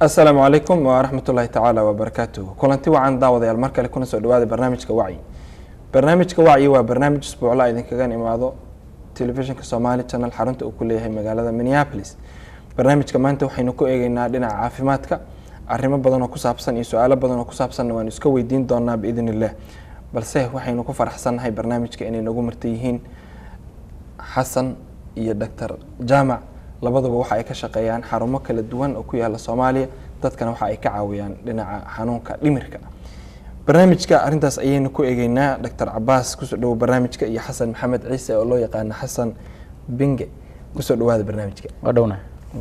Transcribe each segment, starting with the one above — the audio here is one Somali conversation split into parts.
asalaamu calaykum waraxmatullaahi tacaala wabarakaatuh kulanti wacan daawadayaal mar kale kuna soo dhawaada barnaamijka wacyi barnaamijka wacyi waa barnaamij isbuucla idinkaga imaado telefishinka somaali channel xarunta uu ku leeyahay magaalada minneapolis barnaamijka maanta waxaynu ku eegeynaa dhinaca caafimaadka arrimo badan oo ku saabsan iyo su-aalo badan oo ku saabsanna waanu iska weydiin doonaa biidn illah balse waxaynu ku faraxsannahay barnaamijka inay nagu marta yihiin xasan iyo doctor jaamac labaduba waxa ay ka shaqeeyaan xarumo kala duwan oo ku yaala soomaaliya dadkana waxa ay ka caawiyaan dhinaca xanuunka dhimirka barnaamijka arintaas ayaynu ku eegeynaa doctor cabaas kusoo dhawo barnaamijka iyo xasan maxamed ciise oo loo yaqaano xasan binge kusoo dhawaada barnaamijka waa dhowna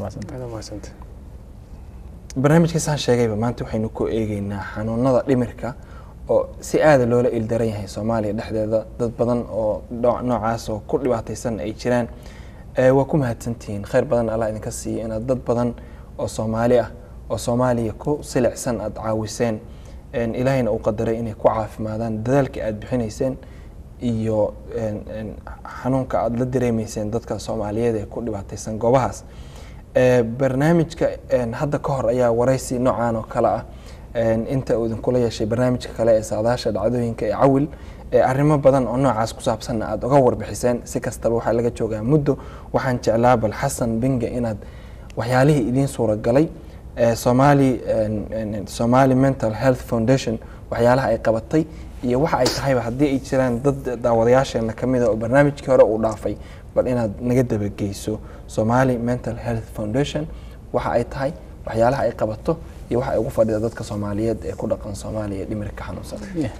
barnaamijka saan sheegayba maanta waxaynu ku eegeynaa xanuunada dhimirka oo si aada loola ildaran yahay soomaaliya dhexdeeda dad badan oo noocaas oo ku dhibaataysan ay jiraan waa ku mahadsantihiin kheyr badan allah idinka siiya inaad dad badan oo soomaali ah oo soomaaliya ku silicsan aada caawiseen ilaahayna uu qadaray inay ku caafimaadaan dadaalka aada bixinayseen iyo xanuunka aada la dareemeyseen dadka soomaaliyeed ee ku dhibaataysan goobahaas barnaamijka hadda ka hor ayaa waraysi noocaan oo kale ah inta uu idinkula yeeshay barnaamijka kale ee saadaasha dhacdooyinka ee cawil arrimo badan oo noocaas ku saabsanna aada uga warbixiseen si kastaba waxaa laga joogaa muddo waxaan jeclaa bal xasan binge inaad waxyaalihii idiin suuragalay somali somali mental health foundation waxyaalaha ay qabatay iyo waxa ay tahayba haddii ay jiraan dad daawadayaasheena kamida oo barnaamijkii hore uu dhaafay bal inaad naga dabageyso somali mental health foundation waxa ay tahay waxyaalaha ay qabato iyo waxa ay ugu fadhida dadka soomaaliyeed ee ku dhaqan soomaaliya dhimirka xanuunsan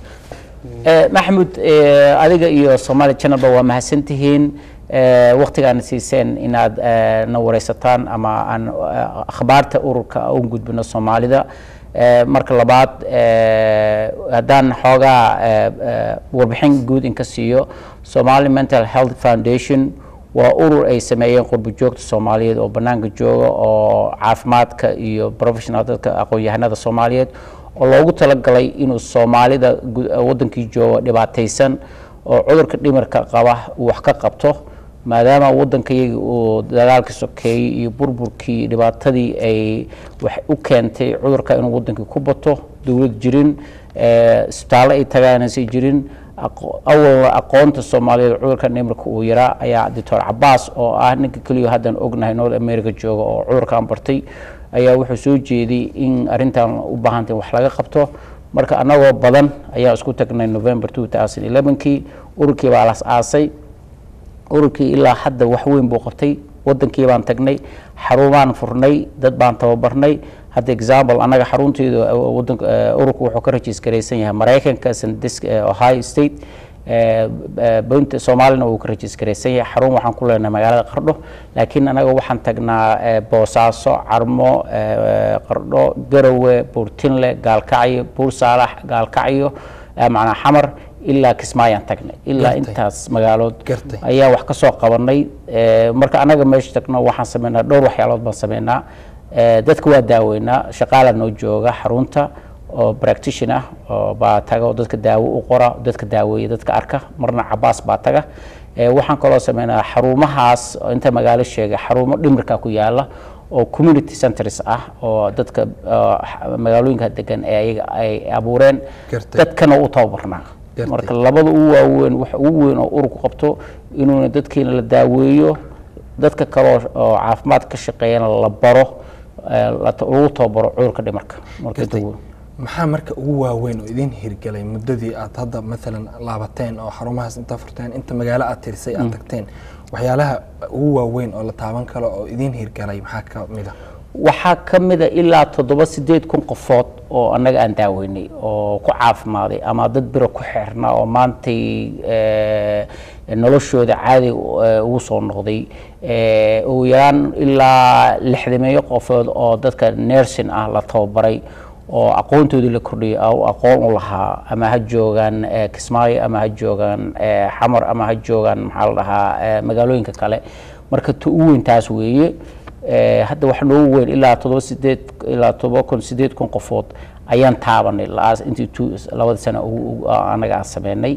maxmud adiga iyo somaali channelba waa mahadsantihiin waktigaana siiseen inaad na wareysataan ama aan akhbaarta ururka u gudbino soomaalida marka labaad haddaan xoogaa warbixin guud inka siiyo somali mental health foundation waa urur ay sameeyeen qurbo joogta soomaaliyeed oo banaanka jooga oo caafimaadka iyo professional dadka aqoon-yahanada soomaaliyeed oo loogu talagalay inuu soomaalida wadankii jooga dhibaataysan oo cudurka dhimirka qaba uu wax ka qabto maadaama wadankayaga uu dagaalkii sokeeyey iyo burburkii dhibaatadii ay wax u keentay cudurka inuu wadankii ku bato dowlad jirin isbitaallo ay tagaanaysa jirin awalna aqoonta soomaaliyeed cudurka dhimirka uu yaraa ayaa doctor cabaas oo ah ninka keliya haddaan ognahay north america jooga oo cudurkan bartay ayaa wuxuu soo jeeday in arintan u baahantay wax laga qabto marka anagoo badan ayaa isku tagnay november kii ururkii baa las aasay ururkii ilaa hadda wax weyn buu qabtay wadankii baan tagnay xarumaan furnay dad baan tababarnay hadda example annaga xarunteeda ururku wuxuu ka rajiisgaraysan yahay maraykanka ohio state bunta soomaalina wuu ka rajiisgaraysan yahay xarun waxaan ku leenahay magaalada qardho laakiin anaga waxaan tagnaa boosaaso carmo qardho garowe buurtinle gaalkacyo buur saalax gaalkacyo macnaa xamar ilaa kismaayaan tagnay ilaa intaas magaalood ayaa wax ka soo qabanay marka anaga meesha tagno waxaan sameynaa dhowr waxyaalood baan sameynaa dadka waa daaweynaa shaqaala noo jooga xarunta oo practition ah oo baa taga oo dadka daawo u qora dadka daaweeya dadka arka marna cabaas baa taga waxaan kaloo sameynaa xarumahaas inta magaalo sheegay xarumo dhimirka ku yaala oo community centers ah oo dadka magaalooyinka degan ee ayaga ay abuureen dadkana u tababarnaa marka labada ugu waaweyn waxa ugu weyn oo ururku qabto inuuna dadkiina la daaweeyo dadka kaloo oo caafimaad ka shaqeeyana la baro lagu tababaro cudurka dhimarka maxaa marka ugu waaweyn oo idin hirgelay muddadii aad hadda maalan laabateen oo xarumahaas intaa furteen inta magaalo aad tirisay aad tagteen waxyaalaha ugu waaweyn oo la taaban karo oo idin hirgalay maxaa ka mid a waxaa ka mida ilaa toddoba sideed kun qofood oo annaga aan daaweynay oo ku caafimaaday ama dad biro ku xeernaa oo maantay noloshooda caadi ugu soo noqday ugu yaraan ilaa lixdameeyo qofood oo dadka nersin ah la tababaray oo aqoontoodii la kordhiyay aqoon u lahaa ama ha joogaan kismaayo ama ha joogaan xamar ama ha joogaan maxaa la dhahaa magaalooyinka kale marka ta u weyn taas weeye hadda waxa noogu weyn ilaa todoba sideed ilaa todoba kun sideed kun qofood ayaan taabanay intii labada sano anaga aan sameynay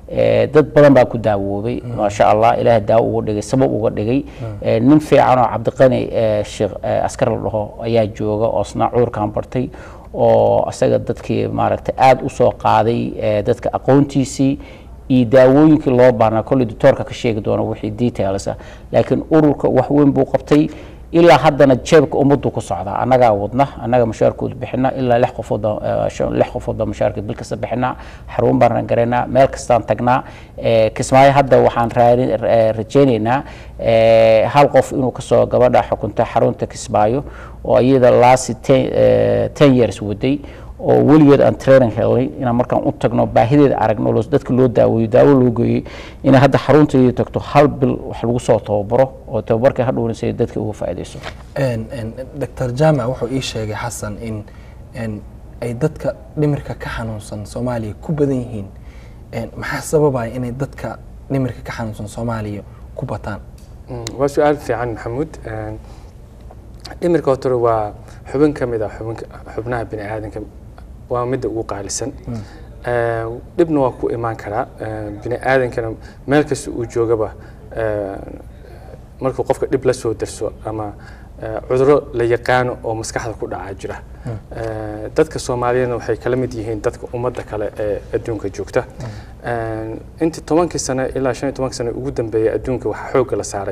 Eh, dad badan baa ku daawoobay maasha allah ilaah daawo uga dhigay sabab uga dhigay Eh, nin fiican oo cabdiqani eh, sheekh eh, askar la dhaho ayaa jooga oo isna cudurkan bartay oo asaga dadkii maaragtay aada u soo qaaday eh, dadka aqoontiisii iyo daawooyinkii loo baahnaa kolley doctoorka ka sheegi doono wixii details ah laakiin ururka wax weyn buu qabtay ilaa haddana jeebka ummaddu ku socdaa annagaa wadna annaga mushaarkooda bixina ilaa lix qofood lix qofood mushaarka bil kasta bixina xarun baan garaynaa meel kastaan tagnaa Eh, kismaayo hadda waxaan raadin- eh, rajaynaynaa eh, hal qof inuu kasoo gabadha xukunta xarunta kismaayo oo iyada laasi ten eh, ten years waday oo weligeed aan training helnay inaan markaan u tagno baahideeda aragno loo- dadka loo daaweeyo daawo loo geeyey inay hadda xarunteedii tagto hal bil wax lagu soo tababaro oo tababarka hadhowna si dadka uga faa'iidayso Een, een, dr jaamac wuxuu ii sheegay xasan in een, ay dadka dhimirka ka xanuunsan soomaaliya ku badan yihiin Een, maxaa sababaya inay dadka dhimirka ka xanuunsan soomaaliya ku bataan Mm, waa su-aal fiican maxamuud Een, dhimirka horta waa xubin ka mid ah xubinka- xubnaha bini aadanka waa midda ugu qaalisan Ee, dhibna waa ku imaan karaa Ee, bini aadankana meel kasta uu joogaba ee, markuu qofka dhib la soo darso ama ee, cudurro la yaqaano oo maskaxda ku dhacaa jira Ee, dadka soomaaliyeedna waxay kala mid yihiin dadka ummadda kale ee adduunka joogta Ee, intii tobankii sano ilaa shan iyo tobankii sano ugu dambeeyay adduunka waxaa xoogga la saaray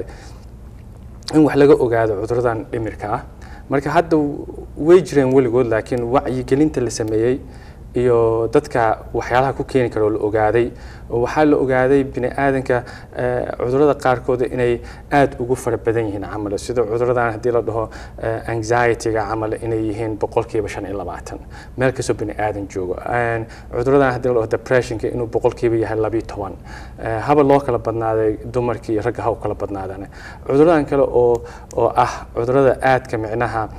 in wax laga ogaado cuduradan dhimirka ah marka hadda way jireen weligood laakiin wacyigelinta la sameeyey iyo dadka waxyaalaha ku keeni kara oo la ogaaday oo waxaa la ogaaday bini aadanka eh, cudurrada qaarkood inay aad ugu fara badan yihiin camal sida cuduradan haddii la dhaho eh, anxiety-ga camal inay yihiin boqolkiiba shan iyo labaatan meel kastoo bini aadan joogo Een, cuduradan haddii la dhaho depressionka inuu boqolkiiba yahay labiyo toban Eh, haba loo kala badnaaday dumarkii iyo ragga ha u kala badnaadaan cuduradan kale oo oo ah cudurada aadka micnaha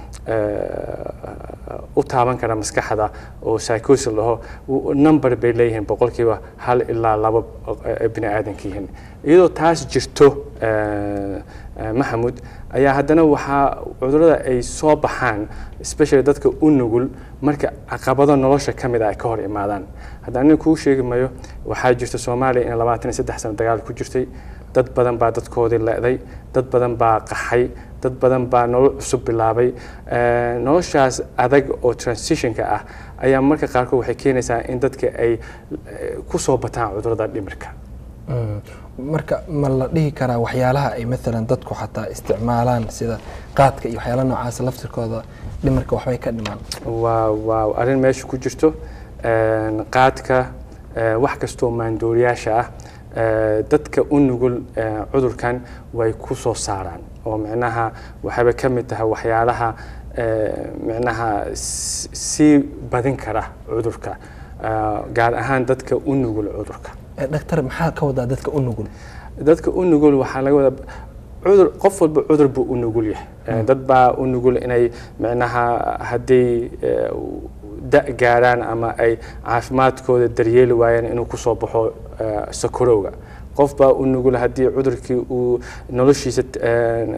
eh, u taaban kara maskaxda oo psychosis la dhaho w- number bay leeyihiin boqolkiiba hal ilaa laba ay bini aadanka yihiin iyadoo taas jirto eh, eh, maxamud ayaa haddana waxaa cudurada ay soo baxaan especially dadka u nugul marka caqabado nolosha ka mid ah ay ka hor imaadaan haddaan nin kuu sheegi mayo waxaa jirta soomaaliya in labaatan iyo saddex sano dagaal ku jirtay dad badan baa dadkoodii le'day dad badan baa qaxay dad badan baa nolol cusub bilaabay Eh, noloshaas adag oo transitionka ah ayaa marka qaarkood waxay keenaysaa in dadka ay eh, ku soo bataan cudurada dhimirka Mm. marka ma la dhihi karaa waxyaalaha ay maalan dadku xataa isticmaalaan sida qaadka iyo waxyaalaha noocaas laftirkooda dhimirka waxbay ka dhimaan waa waa arrin meesha ku jirto Een, qaadka eh, wax kastoo maandooriyaasha ah eh, dadka u nugul eh, cudurkan way ku soo saaraan oo micnaha waxayba ka mid tahay waxyaalaha eh, micnaha s- sii badin kara cudurka eh, gaar ahaan dadka u nugul cudurka Eh, dhaktar maxaa ka wadaa dadka u nugul dadka u nugul waxaa laga wadaa cudur qof walba cudur buu u nugul yahay Eh, dad baa u nugul inay micnaha hadday eh, da gaaraan ama ay caafimaadkooda daryeeli waayaan inuu kusoo baxo eh, sakorowga qof baa u nugul haddii cudurkii uu noloshiisa eh,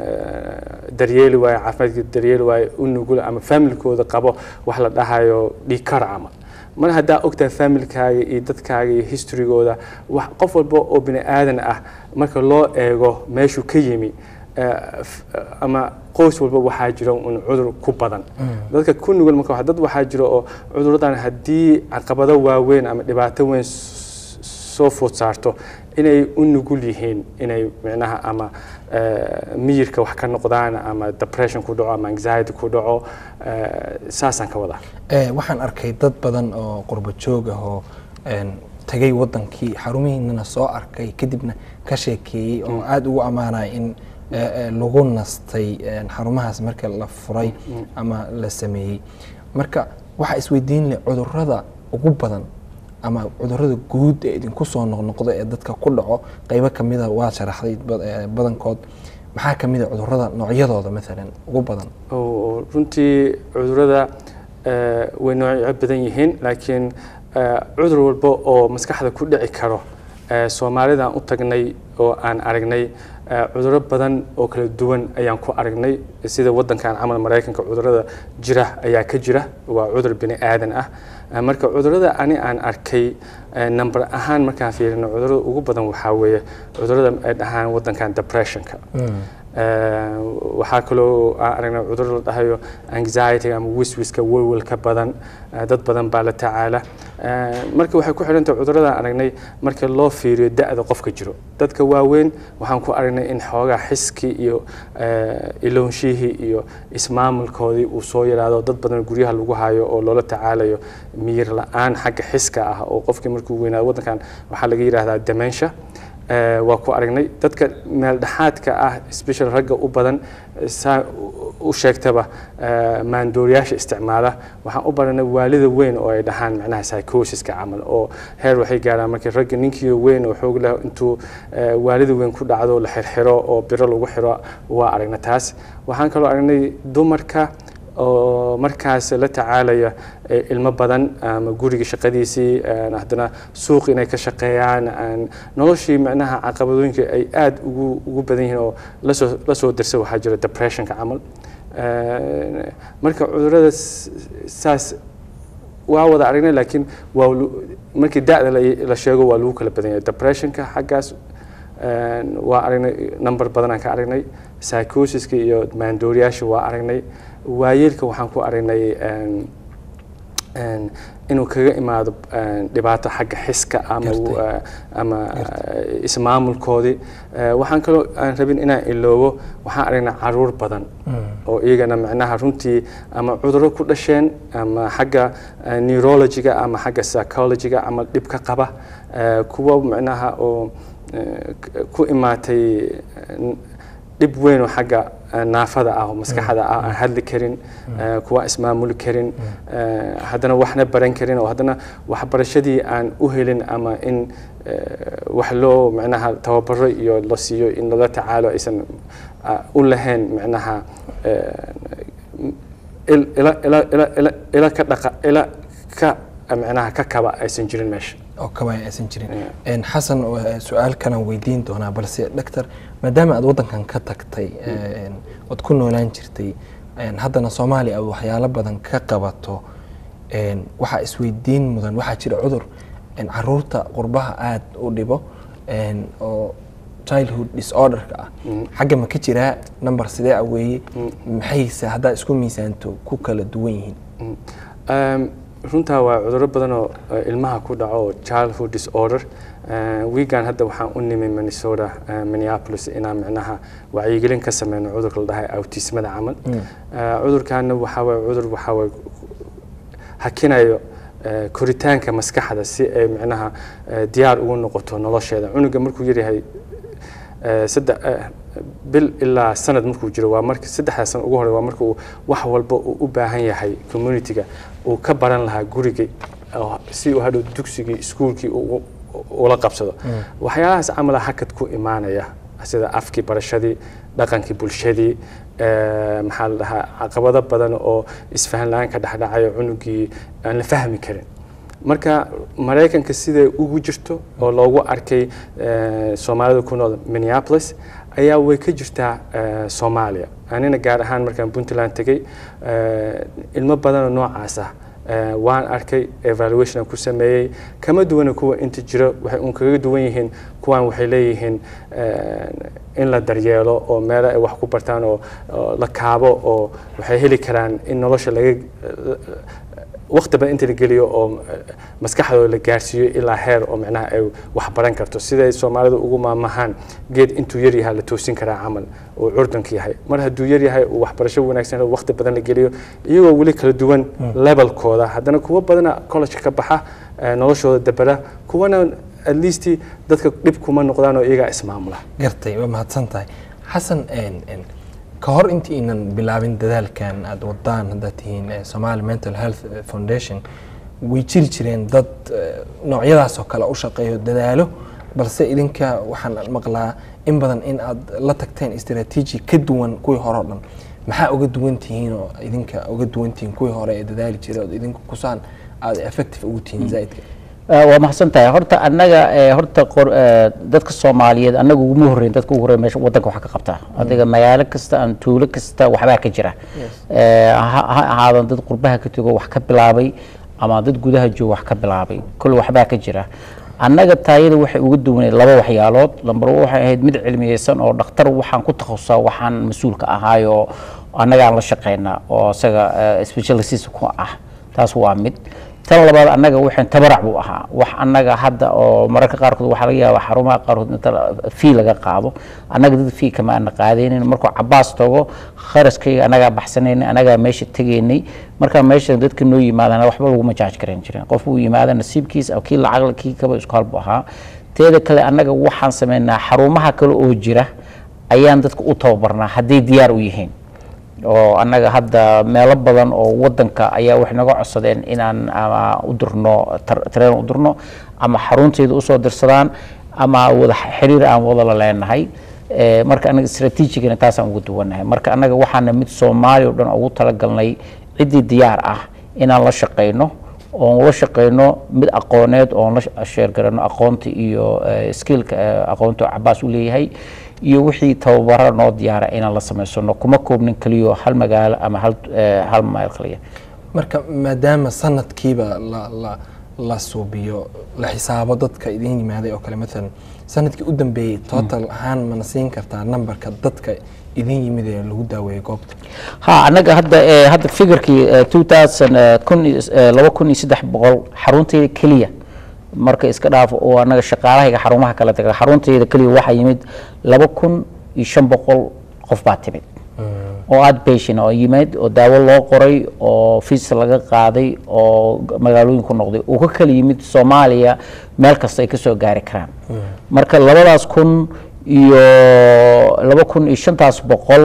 eh, daryeeli waayo caafimaadkiisa daryeeli waayo u nugul ama familkooda qabo wax la dhahayo dhiikar camal mar haddaa ogtahay familkaaga iyo dadkaaga iyo historygooda wax qof walba oo bini aadan ah marka loo eego meeshuu ka yimi eh, f- ama qoys walba waxaa jira un cudur ku badan dadka ku nugul marka waxa- dad waxaa jira oo cuduradan haddii caqabado waaweyn ama dhibaato weyn s- soo food saarto inay u nugul yihiin inay micnaha ama eh, miyirka wax ka noqdaan ama depression ku dhaco ama anxiety ku dhaco eh, saasaan ka wadaa Eh, waxaan arkay dad badan oo qurbo joog ah oo een, tagay wadankii xarumihiinana soo arkay kadibna ka sheekeeyey oo aada ugu ammaanaya in eh, eh, lagu nastay een, xarumahaas marka la furay ama la sameeyey marka waxaa isweydiin leh cudurrada ugu badan ama cudurrada guud ee idinku soo noqnoqda ee dadka ku dhaco qaybo kamida waa sharaxday bad- eh, badankood maxaa kamid a cudurrada noocyadooda maalan ugu badan oo runtii cudurada eh, way noocyo badan yihiin laakiin eh, cudur walba oo maskaxda ku dhici karo Eh, soomaalidaan u tagnay oo aan aragnay eh, cudurro badan oo kala duwan ayaan ku aragnay sida wadankan camal maraykanka cudurrada jira ayaa ka jira waa cudur bini aadan ah Eh, marka cudurrada ani aan arkay eh, number ahaan markaan fiirino cudurrada ugu badan waxaa weeye cudurrada ay dhahaan wadankan depressionka Eh, waxaa kaloo aan aragnay cudurro la dhahayo anxiety ama wiswiska welwelka badan eh, dad badan baa la tacaala Eh, marka waxay ku xidhantahay cudurradaan aragnay marka loo fiiriyo da-da qofka jiro dadka waaweyn waxaan ku aragnay in xoogaa xiskii iyo eh, iloonshihii iyo ismaamulkoodii uu soo yaraado dad badan guryaha lagu hayo oo loola tacaalayo miyir la-aan xagga xiska ah oo qofkii markuu weynaado waddankan waxaa laga yidhaahdaa dementia Eh, waa ku aragnay dadka meel dhexaadka ah special ragga u badan eh, saa u- u sheegtaba eh, maandooriyaasha isticmaala waxaan u baranay waalida weyn oo ay dhahaan macnaha psychosiska camal oo heer waxay gaaraan markii ragga ninkii weyn oo xoog leh intuu eh, waalida weyn ku dhacdo la xirxiro oo biro lagu xiro waa aragnay taas waxaan kaloo aragnay dumarka oo markaas la tacaalaya eh, ilmo badan ama guriga shaqadiisii een, haddana suuq inay ka shaqeeyaan een, noloshii macnaha caqabadooyinka ay aad ugu ugu badan yihiin oo lasoo lasoo dirsa waxaa jira depressionka camal Een, marka cudurrada s- saas waa wada aragnay laakiin waa lu- markii da-da la la sheego waa lagu kala badan yahay depressionka xaggaas een, waa aragnay number badan aan ka aragnay psychosiska iyo maandooriyaasha waa aragnay waayeelka waxaan ku aragnay een, een, inuu kaga imaado een, dhibaato xagga xiska ama Gartay. uh, ama uh, ismaamulkoodii Uh, waxaan kaloo aan rabin inaan iloobo waxaan aragnay caruur badan oo iyagana macnaha runtii ama cudurro ku dhasheen ama xagga uh, neurologiga ama xagga psychologiga ama dhib ka qaba uh, kuwa macnaha oo uh, k- ku imaatay uh, dhib weyn oo xagga uh, naafada ah oo maskaxda ah aan hadli karin uh, kuwa ismaamuli karin uh, haddana waxna baran karin oo haddana waxbarashadii aan u helin ama in uh, wax loo macnaha tababaro iyo la siiyo in lala tacaalo aysan uh, u lahayn macnaha uh, il- ila ila ila ila ila ka dhaqa ila ka macnaha ka kaba aysan jirin meesha oo kaba aysan jirin Yeah. Een, xasan waa su-aal kalan weydiin doonaa balse doctor maadaama aad waddankan ka tagtay een, ood ku noolaan jirtay een, haddana soomaaliya aad waxyaalo badan ka qabato een, waxaa isweydiin mudan waxaa jira cudur een, caruurta qurbaha aad u dhibo een, oo childhood disorderka ah xagga ma ka jiraa number sidee ah weeye maxayse haddaa isku miisaanto ku kala duwan yihiin Um, runtaa waa cudurro badan oo uh, ilmaha ku dhaco oo childhood disorder Uh, wiigan hadda waxaan u nimi minnesota uh, minneapolis inaan micnaha wacyigelin ka sameyno cudurka la dhahay autismada camal Uh, cudurkaana waxaa waye cudur waxaa waye hakinayo uh, koritaanka maskaxda si ay micnaha uh, diyaar ugu noqoto nolosheeda cunuga markuu yaryahay Eh, saddex eh, bil ilaa sanad markuu jiro waa marka saddexdaa sano ugu hore waa marka uu wax walba uu u baahan yahay communityga uu ka baran lahaa guriga oo si uu hadhow dugsigii iskuulkii uu- uu- ula qabsado waxyaalahaas camala hakad ku imaanaya sida afkii barashadii dhaqankii bulshadii eh, maxaa la dhahaa caqabado badan oo isfahan la-aan ka dhexdhacayo cunugii aan la fahmi karin marka maraykanka siday ugu jirto oo loogu arkay eh, soomaalida ku nool minneapolis ayaa way ka jirtaa eh, soomaaliya anina gaar ahaan markaan puntland tegey eh, ilmo badanoo noocaas ah eh, waan arkay evaluation aan ku sameeyey kama duwana kuwa inta jiro waxay un kaga duwan yihiin kuwan waxay leeyihiin eh, in la daryeelo oo meelo ay wax ku bartaan oo oo la kaabo oo waxay heli karaan in nolosha laga waqti badan inta la geliyo oo eh, maskaxdooda la gaarsiiyo ilaa heer oo micnaha ay wax baran karto siday soomaalidu ugu maamahaan geed intuu yar yahay la toosin karaa camal uu curdanka yahay mar hadduu yar yahay uu waxbarasho wanaagsan helo, waqti badan la geliyo iyagoo weli kala duwan levelkooda haddana kuwa badana college ka baxa eh, noloshooda dabara kuwana at least dadka dhib kuma noqdaan oo iyagaa ismaamula gartay waa mahadsan tahay xasan een, een, ka hor intii inan bilaabin dadaalkan aad wadaan haddaad tihiin eh, Somali Mental Health eh, Foundation way jiri jireen dad eh, noocyadaas oo kale u shaqeeyo dadaalo balse idinka waxaan maqlaa in badan in aad la tagteen istaraatiiji ka duwan kuwii hore oo dhan maxaa uga duwan tihiin oo idinka uga duwan tihiin kuwii hore ee dadaali jiray oo idinku kusaan aad effective ugu tihiin zaidka Eh, waa mahadsan tahay horta annaga eh, horta qor- eh, dadka soomaaliyeed annaga uguma horreyn dadka ugu horreyn meesha wadanka wax ka qabta adiga magaalo kasta ama tuulo kasta waxbaa ka jira Eh, ha ha ahaadan dad qurbaha ka tego wax ka bilaabay ama dad gudaha jooga wax ka bilaabay kol waxbaa ka jira annaga taayada waxay uga duwaneed laba waxyaalood lambar one waxay ahayd mid cilmiyeysan oo dhakhtar waxaan ku takhasustaa waxaan mas-uulka ahaayoo annagaan la shaqeynaa oo isaga eh, specialist ku ah taas waa mid tan labaad annaga waxaan tabarac buu ahaa wax annaga hadda oo mararka qaarkood waxaa laga yaabaa xarumaha qaarkood inta fii laga qaado annaga dad fii kama aana qaadaynin markuu cabaas tago kharashkayga annagaa baxsanaynin annagaa meesha tegaynay markaa meesha dadka noo yimaadana waxba laguma jaaj garan jirin qof uu yimaada nasiibkiisa kii lacag kii kaba isku halbu ahaa teeda kale annaga waxaan sameynaa xarumaha kale oo jira ayaan dadka u tababarnaa hadday diyaar u yihiin oo annaga hadda meelo badan oo wadanka ayaa waxay naga codsadeen inaan ama u dirno tar- tareen u dirno ama xarunteeda usoo dirsadaan ama wada xiriir aan wada la leenahay Eh, marka anaga strategicana taasaan ugu duwanahay marka annaga waxaana mid soomaali o dhan ugu talagalnay ciddii diyaar ah inaan la shaqeyno oon la shaqeyno mid aqooneed oon la sheergarano aqoonta iyo eh, skillka eh, aqoonta oo cabaas u leeyahay iyo wixii tababaro noo diyaara inaan la samaysano kuma koobnin keliyo hal magaalo ama hal eh, hal meel kaliya marka maadaama sanadkiiba la la la suubiyo la xisaabo dadka idin yimaaday oo kale maalan sanadkii u dambeeyey total ahaan mana siin kartaa nambarka dadka idin yimid ee lagu daaweeyey goobta ha annaga hadda eh, hadda figurkii eh, 2000 eh, kun iyo- eh, laba kun iyo saddex boqol xaruntayda keliya marka iska dhaaf oo annaga shaqaalahayga xarumaha kala taga xaruntayda keliya waxaa yimid laba kun iyo shan boqol qof baa timid oo aad patient oo yimid oo daawo loo qoray oo fiis laga qaaday oo g- magaalooyin ku noqday uu ka kala yimid soomaaliya meel kasta ay ka soo gaari karaan marka labadaas kun iyo laba kun iyo shantaas boqol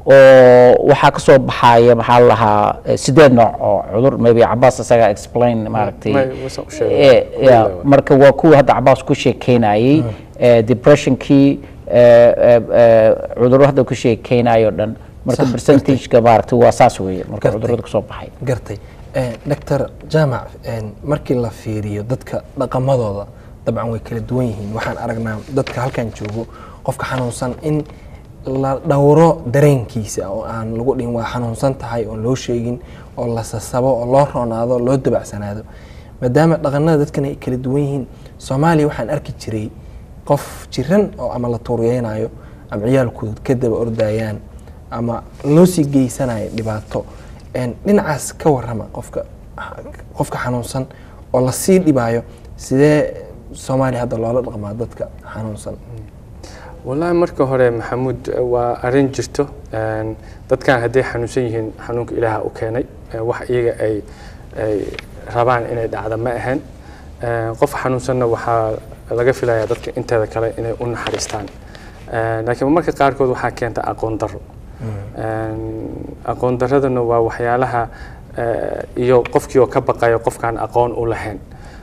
oo waxaa ka soo baxaya maxaa la lahaa eh, sideed nooc oo cudur maybe cabaas isagaa explain maaragtay may- wasa u sheegay. Eh, yeah, Wallaahi. marka waa kuwa hadda cabaas ku sheekeynayay eh, depressionkii eh, eh, eh, cudurro hadda ku sheekeynayo dhan marka Sax, percentageka maaragtay waa saas weeye marka Gartay. cudurrada kasoo baxay gartay doctor jaamac een, markii la fiiriyo dadka dhaqamadooda dabcan way kala duwan yihiin waxaan aragnaa dadka halkan joogo qofka xanuunsan in la dhowro dareenkiisa oo aan lagu dhihin waa xanuunsan tahay oon loo sheegin oo la sasabo oo loo roonaado oo loo dabacsanaado maadaama dhaqanada dadkan ay kala duwan yihiin soomaaliya waxaan arki jiray qof jiran oo ama la tuuriyeynayo ama ciyaalkooda ka daba ordayaan ama loo sii geysanayo dhibaato een, dhinacaas ka warrama qofka qofka xanuunsan oo lasii dhibaayo sidee soomaaliya hadda loola dhaqmaa dadka xanuunsan wallaahi marka hore maxamuud waa arrin jirto Een, dadkan hadday xanuunsan yihiin xanuunka ilaaha u keenay Ee, wax iyaga ay ay rabaan inay dhacda ma ahayn Een, qof xanuunsanna waxaa laga filayaa dadka inteeda kale inay u naxariistaan Een, laakiin marka qaarkood waxaa keenta aqoon darro Een, aqoon darradana waa waxyaalaha eh, iyo qofkii oo ka baqayo qofkaan aqoon u lahayn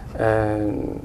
Een,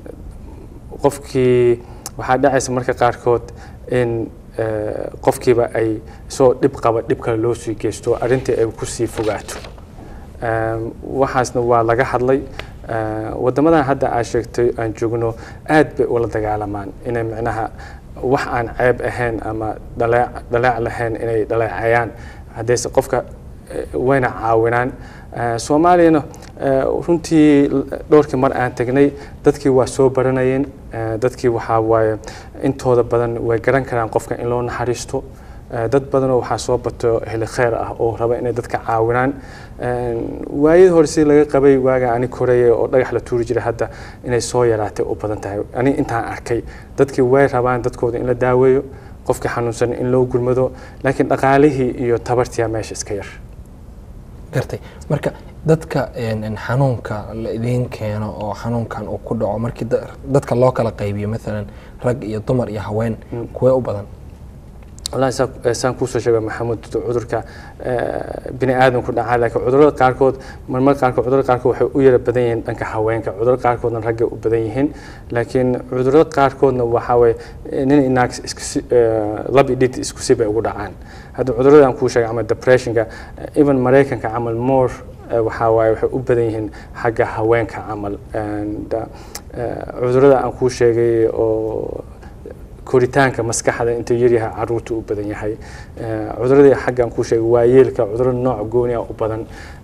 qofkii waxaa dhacaysa marka qaarkood in eh, qofkiiba ay soo dhib qaba dhib kale loo sii geysto arrintii ay kusii fogaato Ehm, waxaasna waa laga hadlay Eh, waddamadan hadda aad sheegtay aan joogno aad bay ula dagaalamaan inay micnaha wax aan ceeb ahayn ama dhaleec dhaleec lahayn inay dhaleecayaan haddayse qofka eh, wayna caawinaan Eh, soomaaliyana eh, runtii l- dhowrkii mar aan tagnay dadkii waa soo baranayeen Eh, dadkii waxaa waaye intooda badan way garan karaan qofka in loo naxariisto Eh, dad badanoo waxaa soo bato heli kheyr ah oo raba inay dadka caawinaan Een, waayadii hore sidii laga qabay waaga ani koreeye oo dhagax la tuuri jiray hadda inay soo yaraatay u badan tahay ani intaan arkay dadkii way rabaan dadkooda in la daaweeyo qofka xanuunsan in loo gurmado laakiin dhaqaalihii iyo tabartiyaa meesha iska yar gartay marka dadka een, een, xanuunka la idiin keeno oo xanuunkan uu ku dhaco markii da- dadka loo kala qaybiyo maalan rag iyo dumar iyo haween kuwee u badan wallaahi saa- saan kuusoo sheegay maxamuud cudurka eh, bini aadamku dhacaa laakiin cudurrada qaarkood marmar qaarkood cudurrada qaarkood waxay u yara badan yihiin dhanka haweenka cudurrada qaarkoodna raggay u badan yihiin laakiin cudurrada qaarkoodna waxaa waye eh, nin inaag isku si- eh, lab iyo dhid isku si bay ugu dhacaan hadda cudurrada aan kuu sheegay camal depressionka eh, even maraykanka camal more eh, waxaa waaye waxay u badan yihiin xagga haweenka camal And, eh, cudurrada aan kuu sheegay oo koritaanka maskaxda intuu yaryahay caruurta u badan yahay Eh, cuduradii xaggan kuu sheegay waayeelka cudurro nooc gooni ah u badan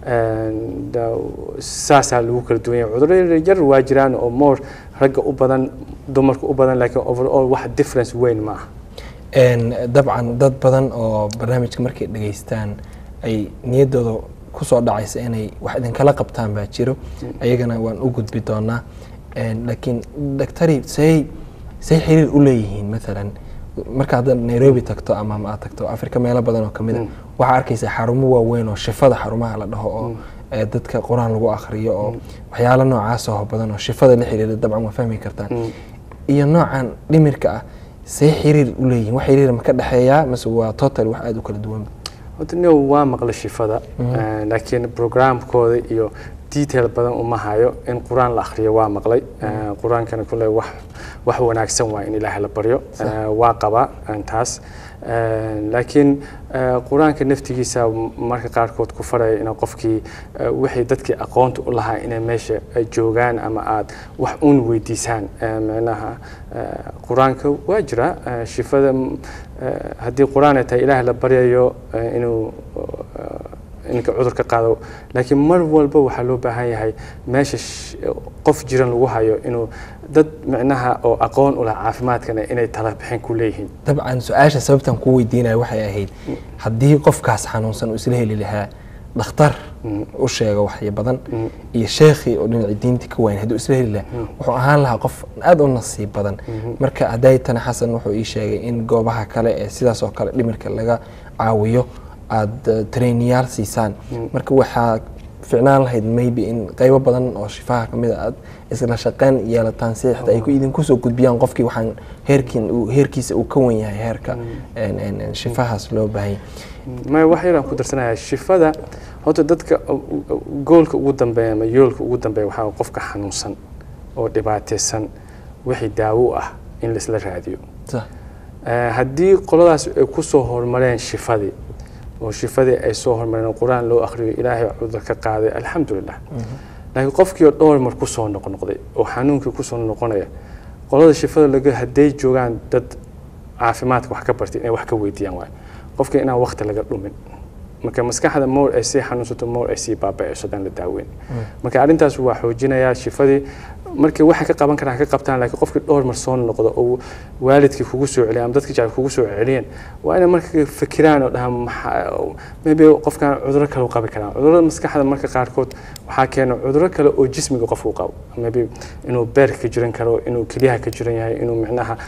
And, uh, saasaa lagu kala duwan yahay cudurro yar yar waa jiraan oo more ragga u badan dumarka u badan laakiin overall wax difference weyn ma aha Een, dabcan dad badan oo barnaamijka markay dhageystaan ay niyaddooda kusoo dhacaysa inay wax idinkala qabtaan baa jiro ayagana waan u gudbi doonaa Een, laakiin daktari say say xiriir u leeyihiin maalan marka hadda nairobi tagto ama ma aad tagto afrika meelo badan oo kamid a waxaa arkaysa xarumo waaweyn oo shifada xarumaha la dhaho oo ee, dadka qur-aan lagu akhriyo oo waxyaalo noocaas oo badan oo shifada la xiriira dabcan waa fahmi kartaan iyo noocan dhimirka ah see xiriir u leeyihiin wax xiriir ma ka dhexeeyaa mase waa total wax aada u kala duwan horta nin waa maqla shifada eh, laakiin programkooda iyo detail badan uma hayo in qur-aan la akhriyo waa maqlay Eh, qur-aankana kule wax wax wanaagsan waa in ilaahay la baryo Eh, waa qaba eh, taas Eh, laakiin eh, qur-aanka naftigiisa marka qaarkood ku faraya in qofkii eh, wixii dadkii aqoonta u lahaa inay meesha ay joogaan ama aad wax uun weydiisaan Eh, micnaha eh, qur-aanka waa jira eh, shifada mm, eh, haddii qur-aan ay tahay ilaah la baryayo eh, inuu eh, inka cudur ka qaado laakiin mar walba waxaa loo baahan yahay meesha sh- qof jiran lagu hayo inuu dad micnaha oo aqoon u leh caafimaadkana inay tala bixin ku leeyihiin dabcan su-aasha sababtan ku weydiinaya waxay ahayd haddii qofkaas xanuunsan uu isla heli lahaa dhakhtar u sheega waxya badan iyo sheekhii oo dhinaci diinti ka wayn hadduu isla heli lahaa wuxuu ahaan lahaa qof aada u nasiib badan marka hadaytana xasan wuxuu ii sheegay in goobaha kale ee sidaas oo kale dhimirka laga caawiyo aada traineyaal siisaan marka waxaa ficnaan lahayd maybe in qaybo badan oo shifaha kamid a aad isla shaqeyn yeelataan si xitaa ay ku idinku soo gudbiyaan qofkii waxaan heerkiin uu heerkiisa uu ka wan yahay heerka een, een, een, shifahaas loo baahanya maya wax yaraan ku darsanayaa shifada horta dadka goolka ugu dambeeya ama yoolka ugu dambeeya waxaa qofka xanuunsan oo dhibaataysan wixii daawo u ah in laisla raadiyo Sa- Eh, haddii qoladaas ay ku soo horumareen shifadii oo shifadii ay soo horumareen oo qur-aan loo akhriyo ilaahay cudur ka qaaday alxamdulilah laakiin qofkii oo dhowr mar ku soo noqnoqday oo xanuunkii ku soo noqonaya qolada shifada laga hadday joogaan dad caafimaadka wax ka bartay inay wax ka weydiiyaan waayo qofka inaan waqti laga dhumin marka maskaxda moor ay sii xanuunsato moor ay sii baaba'ayso haddaan la daaweyn marka arrintaas waa xoojinayaa shifadii markii waxay ka qaban karaan ka qabtaan laakiin qofkii dhowr mar soo noqdo oo waalidkii kugu soo celiya ama dadkii jacayl kugu soo celiyeen waa inay marka fikiraan oo dhahaan maxaa maybe qofkan cudurro kale u qabi karaan cudurrada maskaxda marka qaarkood waxaa keena cudurro kale oo jismiga qofku qabo maybe inuu beerka ka jiran karo inuu kelyaha ka jiran yahay inuu micnaha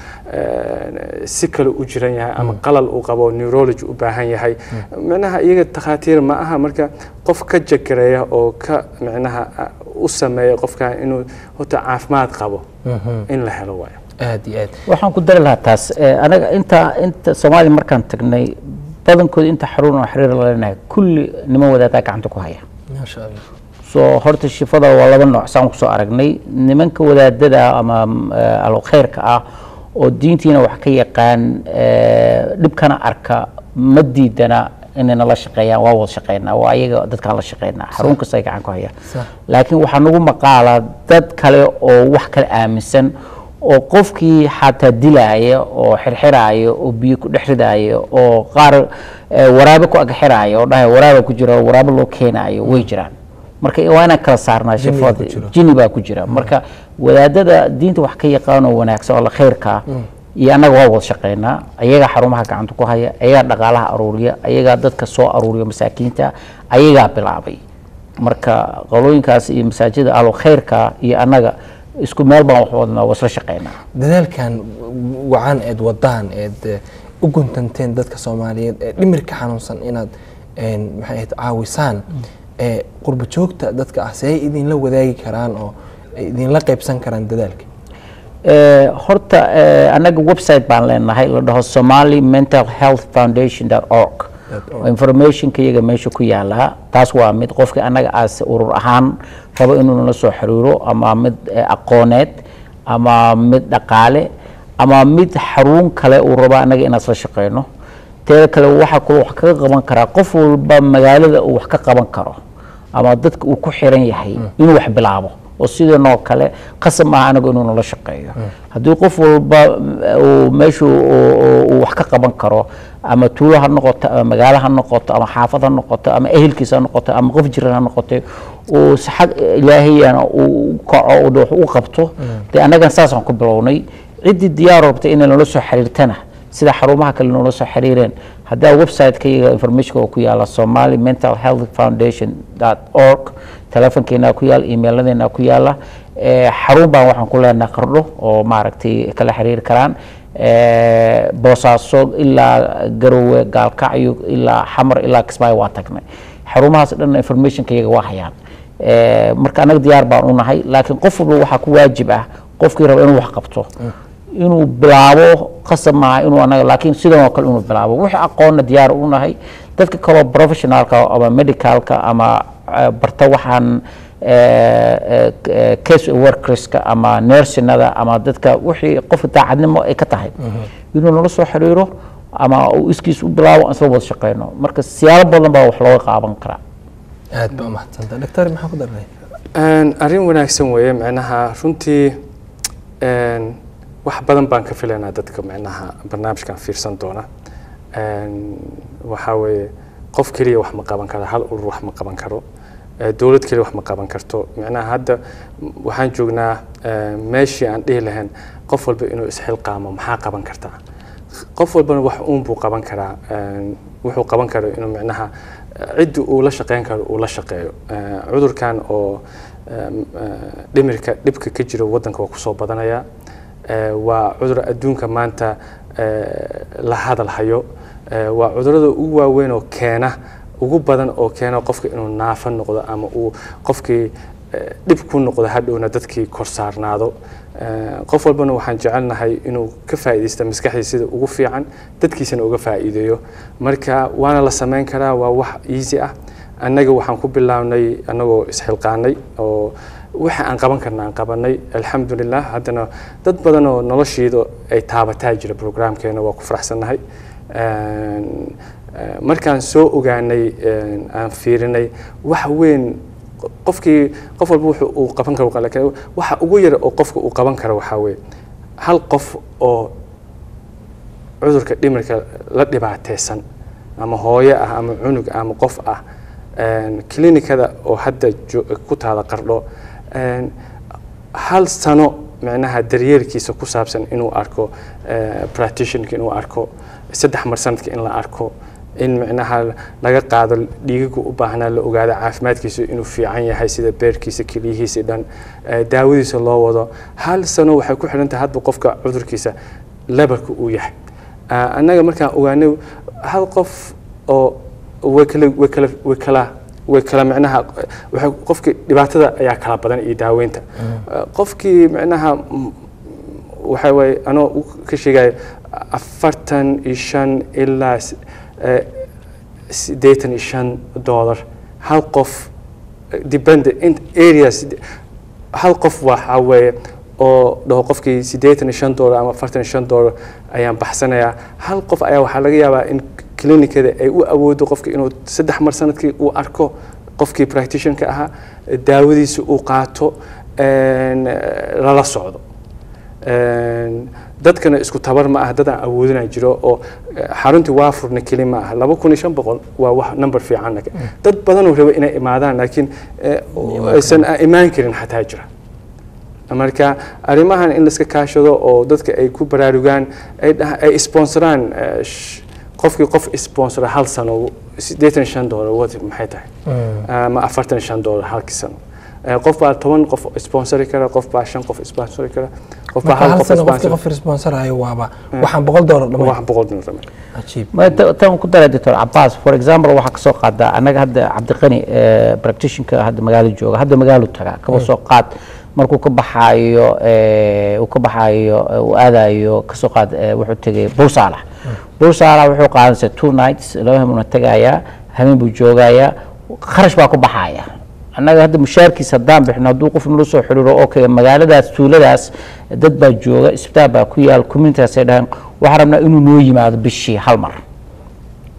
eh, si kale u jiran yahay ama qalal uu qabo neurology u baahan yahay micnaha iyaga takhaatiir ma aha marka qof ka jakareeya oo ka micnaha ah, u sameeya qofka inuu horta caafimaad qabo in la helo waayo aad iyo aad waxaan ku dari lahaa taas eh, anaga inta inta soomaaliya markaan tagnay badankooda inta xarun oo xiriir la leenahay kulli niman wadaadaa gacanta ku haya maasha allah soo horta shifada waa laba nooc saan kusoo aragnay nimanka wadaadada ama eh, alkhayrka ah oo diintiina wax ka yaqaan eh, dhibkana arka ma diidana inay nala shaqeeyaan waa wada shaqeynaa waa ayaga dadkaan la shaqeynaa xarun kasta ay gacan ku hayaan Sax. laakiin waxaa nagu maqaalaa dad kale oo wax kale aaminsan oo qofkii xataa dilaaya oo xirxiraaya oo biyo ku dhex ridaaya oo qaar eh, waraabe ku agxiraaya oo dhahaya waraaba ku jira oo waraabo loo keenaayo way jiraan marka waa inaan kala saarnaa Jini baa shifada ku jiro. jini baa ku jira marka wadaadada diinta wax ka yaqaan oo wanaagsan oo la khayrka iyo annaga waa wada shaqeynaa ayagaa xarumaha gacanta ku haya ayagaa dhaqaalaha aruuriya ayagaa dadka soo aruuriya masaakiinta ayagaa bilaabay marka qolooyinkaas iyo masaajida alo khayrka iyo annaga isku meel baan wax wadnaa waa isla shaqeynaa dadaalkan wacan eed wadaan eed eh, u guntanteen dadka soomaaliyeed ee dhimirka xanuunsan inaad een, maxay ahayd caawisaan ee qurba joogta dadka ah see idinla wadaagi karaan oo ay idinla qaybsan karaan dadaalka Eh, horta eh, annaga website baan leenahay la dhaho somali mental health foundation org informationka iyaga meesha ku yaalaa taas waa mid qofkii annaga aas urur ahaan rabo inuu nala soo xiriiro ama mid eh, aqooneed ama mid dhaqaale ama mid xarun kale uu rabo annaga inaan isla shaqeyno teeda kale waxaa kaloo wax kaga qaban karaa qof walba magaalada uu wax ka qaban karo ama dadka uu ku xiran yahay inuu wax bilaabo oo sidanoo kale qasab maaha anagu inuu nala shaqeeyo haddii qof walba uu meeshu uu wax ka qaban karo ama tuulo ha noqoto ama magaalo ha noqoto ama xaafad ha noqoto ama ehelkiisa ha noqoto ama qof jiran ha noqoto uu si xag ilaahiyana uu kaco uu wax u qabto dee annagan saasaan ku bilownay ciddii diyaar rabtay inay nala soo xiriirtana sida xarumaha kale noola soo xiriireen haddaa website-ka iyaga informationka oo ku yaala somali mental health foundation org telefonkeena ku yaala emailadeena ku yaala xarun baan waxaan ku leenahay qardho oo maaragtay kala xiriiri karaan boosaaso ilaa garowe gaalkacyo ilaa xamar ilaa kismaayo waa tagnay xarumahaas dhan informationka iyaga waa hayaan marka annaga diyaar baan u nahay laakiin qof walba waxaa ku waajib ah qofkii raba inuu wax qabto inuu bilaabo qasab maaha inuu anaga laakiin sidan oo kale inuu bilaabo wixii aqoonna diyaar u nahay dadka kaloo professionalka ama medicalka ama barta waxaan case workerska ama nursinada ama dadka wixii qofka daacadnimo ay ka tahay inuu nala soo xiriiro ama uu iskiis u bilaabo isla wada shaqeyno marka siyaalo badan baa wax looga qaaban karaa aad baa umahadsanta doctor maxaa ku daranay arrin wanaagsan weeye micnaha runtii wax badan baan ka filaynaa dadka micnaha barnaamijkan fiirsan doona waxaa weeye qof keliya wax ma qaban karo hal urur wax ma qaban karo dowlad keliya wax ma qaban karto micnaha hadda waxaan joognaa meeshii aan dhihi lahayn qof walba inuu isxilqaamo maxaa qaban kartaa qof walbana wax uun buu qaban karaa wuxuu qaban karo inuu micnaha ciddi uu la shaqeyn karo uu la shaqeeyo cudurkan oo dhimirka dhibka ka jiro waddanka waa kusoo badanaya waa cudur adduunka maanta la hadal hayo waa cudurada ugu waaweyn oo keena ugu badan oo keena qofka inuu naafo noqdo ama uu qofkii dhib ku noqdo hadhowna dadkii kor saarnaado qof walbana waxaan jecelnahay inuu ka faa'iidaysta maskaxdiisa sida ugu fiican dadkiisana uga faa'iideeyo marka waana la samayn karaa waa wax easy ah annaga waxaan ku bilaabnay annagoo isxilqaanay oo waxa aan qaban karna aan qabanay alxamdulilah haddana dad badan oo noloshiida ay taabataa jira programkeena waa ku faraxsannahay markaan soo ogaanay aan fiirinay wax weyn qofkii qof walba wuxuu uu qaban karo laakiin waxa ugu yar oo qofka uu qaban karo waxaa weeye hal qof oo cudurka dhimirka la dhibaateysan ama hooyo ah ama cunug ama qof ah klinikada oo hadda ku taada qardho hal sano micnaha daryeelkiisa ku saabsan inuu arko practitionka inuu arko saddex mar sanadka in la arko in micnaha laga qaado dhiigaga u baahnaa la ogaado caafimaadkiisa inuu fiican yahay sida beerkiisa keliyihiisa dhan daawadiisa loo wado hal sano waxay ku xidhan tahay hadba qofka cudurkiisa lebarka uu yahay annaga markaan ogaanay hal qof oo way kala way kala way kala way kala micnaha waxay qofkii dhibaatada ayaa kala badan iyo daaweynta qofkii micnaha waxa waaye anoo ka sheegaya afartan iyo shan ilaa siddeetan iyo shan dollar hal qof depend areas hal qof waxa weeye oo dhaho qofkii siddeetan iyo shan dollar ama afartan iyo shan dollar ayaan baxsanayaa hal qof ayaa waxaa laga yaabaa in klinikada ay u awoodo qofka inuu saddex mar sanadkii uu arko qofkii practitionka ahaa daawadiisa uu qaato lala socdo dadkana isku tabar ma ah dadaan awoodina jiro oo xaruntii waa furna keli ma ah laba kun iyo shan boqol waa wax number fiican dad badanoo raba inay imaadaan laakiin aysan imaan karin xataa jira marka arrimahan in laiska kaashado oo dadka ay ku baraarugaan ay sponsoraan qofkii qof sponsora hal sano siddeetan shan dollar wad maxay tahay ama afartan shan dollar halkii sano qof baa toban qof sponsori kara qof baa shan qof sponsori kara qof baa hal qof qofkii qof sponsораyo waaba waxaan boqol dollar dhamay wax boqol dollar dhamay cajiib tan ku daray doctor cabaas for example waxaa kasoo qaadaa annaga hadda cabdiqani practitionka hadda magaalo jooga hadda magaalo taga kaba soo qaad markuu ka baxaayo uu ka baxaayo uu aadayo kasoo qaad wuxuu tegay buusaalax buusaalax wuxuu qaadanaysa two nights laba habeenuna tagayaa habeen buu joogayaa kharash baa ku baxaaya annaga hadda mushaarkiisa haddaan bixino hadduu qof nala soo xiriiro okay magaaladaas tuuladaas dad baa jooga isbitaal baa ku yaal communitygaasay dhahaan waxaan rabnaa inuu noo yimaado bishii hal mar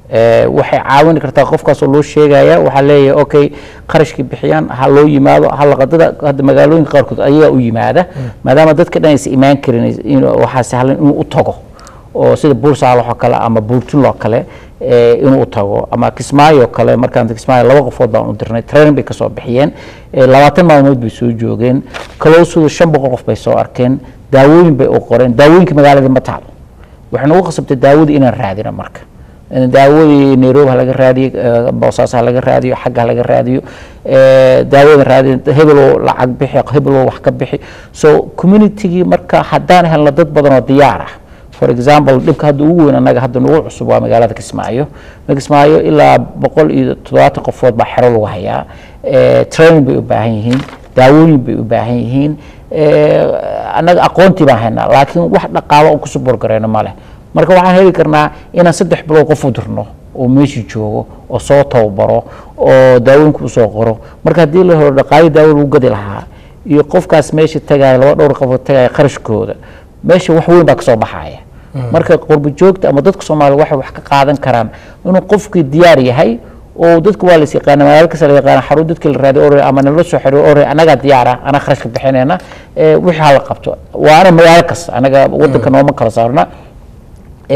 Eh, waxay caawini kartaa qofkaas oo loo sheegaya waxaa leeyahay okay qarashkii bixiyaan ha loo yimaado halaqadada hadda magaalooyinka qaarkood ayagaa u yimaada maadaama dadka dhan aysan imaan karin in- waxaa sahlan inuu u tago oo sida buursaal oo kale ama buurtul oo kale eh, inuu u tago ama kismaayo oo kale markaan kismaayo laba qofood baan u dirnay training bay kasoo bixiyeen eh, labaatan maalmood bay soo joogeen kalowsuda shan boqol qof bay soo arkeen daawooyin bay u qoreen daawooyinka magaalada ma taalo waxay nagu khasabtay daawadii inaan raadino marka In daawadii nairobi ha laga raadiyo eh, boosaaso ha laga raadiyo xagga ha laga raadiyo eh, daawada raadiyo hebeloo lacag bixi hebeloo wax ka bixi so communitygii marka haddaan helno dad badan oo diyaar ah for example dhibka hadda ugu weyn annaga hadda nagu cusub waa magaalada kismaayo kismaayo ilaa boqol iyo toddobaatan qofood baa xero lagu hayaa Eh, training bay u baahan yihiin daawooyin bay u baahan yihiin Eh, annaga aqoontii baan haynaa laakiin wax dhaqaalo aan kusoo borgareyno ma leh marka waxaan heli karnaa inaan saddex bilood qof u dirno oo meeshii joogo oo soo tababaro oo daawooyinka usoo qoro marka haddii la helo dhaqaali daawo lagu gadi lahaa iyo qofkaas meesha tagaya laba dhowr qofood tagaya qarashkooda meesha wax weyn baa kasoo baxaya marka qurbo joogta ama dadka soomaaliya waxay wax ka qaadan karaan inuu qofkii diyaar yahay oo dadka waa las yaqaana magaalo kasta la yaqaana xarun dadkii la raadiyo ore ama nala soo xiriyo ore anagaa diyaar ah anaa kharashka bixinayna eh, wixii hala qabto waana magaalo kasta anaga wadanka nooma kala saarna Eh,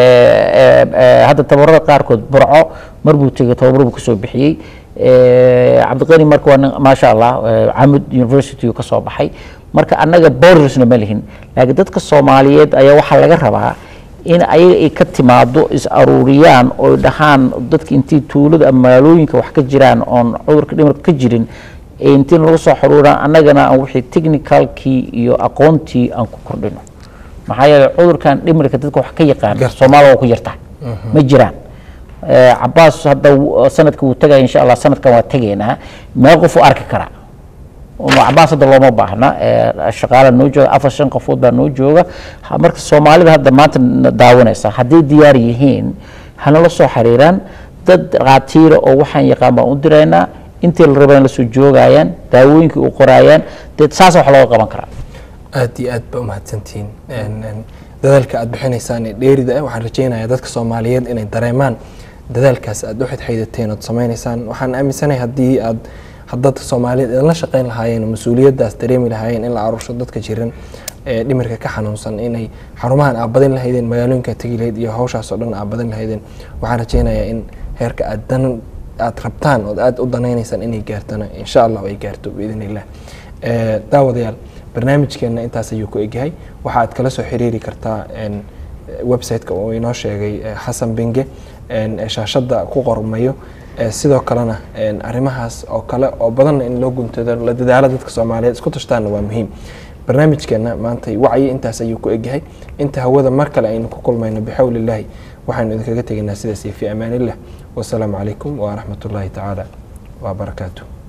eh, eh, hadda tababarada qaarkood burco mar buu tegey tababar buu kasoo bixiyey Eh, cabdiqani marka waa nin maasha allah eh, camud university uu kasoo baxay marka annaga bordersna ma lihin laakiin dadka soomaaliyeed ayaa waxaa laga rabaa in ayaga ay ka timaado is aruuriyaan oo dhahaan dadka intii tuulada ama magaalooyinka wax ka jiraan oon cudurka dhimirka ka jirin ee intii lagu soo xaruuraan annagana aan wixii technicalkii iyo aqoontii aan ku kordhino maxaa yeelay cudurkan dhimirka dadka wax ka yaqaan Garta. soomaaliya waa ku yartaa ma jiraan Eh, cabaas hadda w- sanadka wuu tagaya insha allah sanadkan waa tegaynaa meel qof u arki karaa Uma- cabaas hadda looma baahna Eh, shaqaala noo jooga afar shan qofood baa noo jooga Ha- marka soomaalida hadda maanta na daawanaysa hadday diyaar yihiin hanala soo xiriiraan dad dhaqaatiira oo waxaan yaqaan baan u diraynaa intii la rabaan la soo joogayaan daawooyinkii u qoraayaan dee saasa wax looga qaban karaa aad iyo aad ba umahadsantihiin En- en, dadaalka aad bixinaysaan ee dheerida ah waxaan rajaynayaa dadka soomaaliyeed inay dareemaan dadaalkaas aad u xidxaydateen ood samaynaysaan waxaan aaminsanahay haddii aad haddad soomaaliyeed idinla shaqayn lahaayeen oo mas-uuliyaddaas dareemi lahaayeen in la aruursho dadka jiran ee dhimirka ka xanuunsan inay xarumahan aad badin lahaydeen magaalooyinka tegi lahayd iyo hawshaas oo dhan aad badin lahaydeen waxaan rajaynayaa in heerka aad dan aad rabtaan ood aad u danaynaysaan inay gaartana insha allah ay gaarto biidn illah Eh, daawadayaal barnaamijkeena intaas ayuu ku egyahay waxa aad kala soo xiriiri kartaa en, website-ka uu inoo sheegay eh, xasan binge en, eh, shaashadda ku qormayo Eh, sidoo kalena en, arrimahaas oo kale oo badanna in loo guntado la dadaalo dadka soomaaliyeed isku tashtaanna waa muhiim barnaamijkeena maanta wacyi intaas ayuu ku egyahay inta hawada mar kale aynu ku kulmayno bixawli illaahi waxaynu idinkaga tegaynaa sidaas iyo fi amaanillah wasalaamu calaykum waraxmat ullaahi tacaala wabarakaatuh